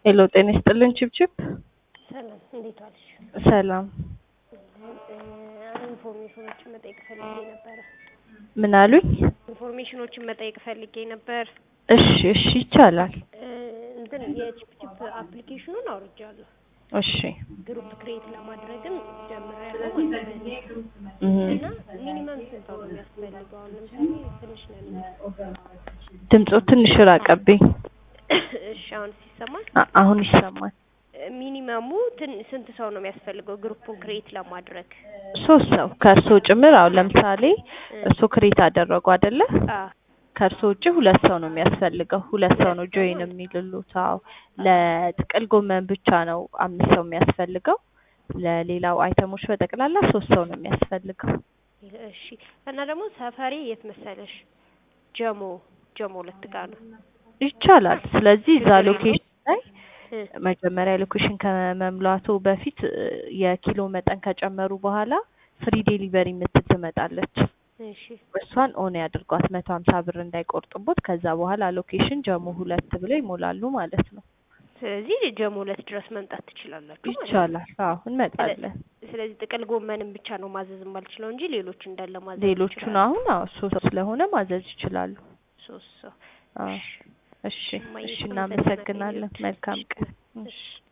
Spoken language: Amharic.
ሄሎ ጤና ይስጥልን ችብችብ። ሰላም እንዴት ዋልሽ? ሰላም ኢንፎርሜሽኖችን መጠየቅ ፈልጌ ነበረ። ምን አሉኝ? ኢንፎርሜሽኖችን መጠየቅ ፈልጌ ነበር። እሺ እሺ ይቻላል። እ እንትን የቺፕቺፕ አፕሊኬሽኑን አውርጃለሁ። እሺ ግሩፕ ክሬት ለማድረግም ጀምሬያለሁ ማለት ነው። እህ እና ሚኒመም ስንት ሰው ነው የሚያስፈልገው? አሁን ለምሳሌ ትንሽ ነን። ድምፁ ትንሽ ራቀብኝ። እሺ አሁን ሲሰማል አ- አሁን ይሰማል። ሚኒመሙ ትን- ስንት ሰው ነው የሚያስፈልገው ግሩፑን ክሬት ለማድረግ? ሶስት ሰው ከእርሶ ጭምር። አሁን ለምሳሌ እርሶ ክሬት አደረጉ አይደለ? አ ከእርሶ ውጭ ሁለት ሰው ነው የሚያስፈልገው። ሁለት ሰው ነው ጆይን የሚልሉት። አዎ ለጥቅል ጎመን ብቻ ነው አምስት ሰው የሚያስፈልገው። ለሌላው አይተሞች በጠቅላላ ሶስት ሰው ነው የሚያስፈልገው። እሺ እና ደግሞ ሰፈሬ የት መሰለሽ? ጀሞ ጀሞ ሁለት ጋር ነው። ይቻላል። ስለዚህ እዛ ችግር የለውም። ሎኬሽን ላይ እ መጀመሪያ ሎኬሽን ከመምላቱ በፊት እ የኪሎ መጠን ከጨመሩ በኋላ ፍሪ ዴሊቨሪ የምትል ትመጣለች። እሺ እሷን ኦን ያድርጓት መቶ ሀምሳ ብር እንዳይቆርጥቦት። ከዛ በኋላ ሎኬሽን ጀሞ ሁለት ብለው ይሞላሉ ማለት ነው። ስለዚህ ጀሞ ሁለት ድረስ መምጣት ትችላላችሁ ማለት ነው። ይቻላል። አዎ እንመጣለን። ስለዚህ ጥቅል ጎመንን ብቻ ነው ማዘዝ የማልችለው እንጂ ሌሎች እንዳለ ማዘዝ ሌሎቹን እችላለሁ። አሁን አዎ ሶስት ስለሆነ ማዘዝ ይችላሉ። ሶስት ሰው አዎ እሺ እሺ እማዬ እሺ በጣም እናመሰግናለን። አመሰግናለሁ። መልካም ቀን። እሺ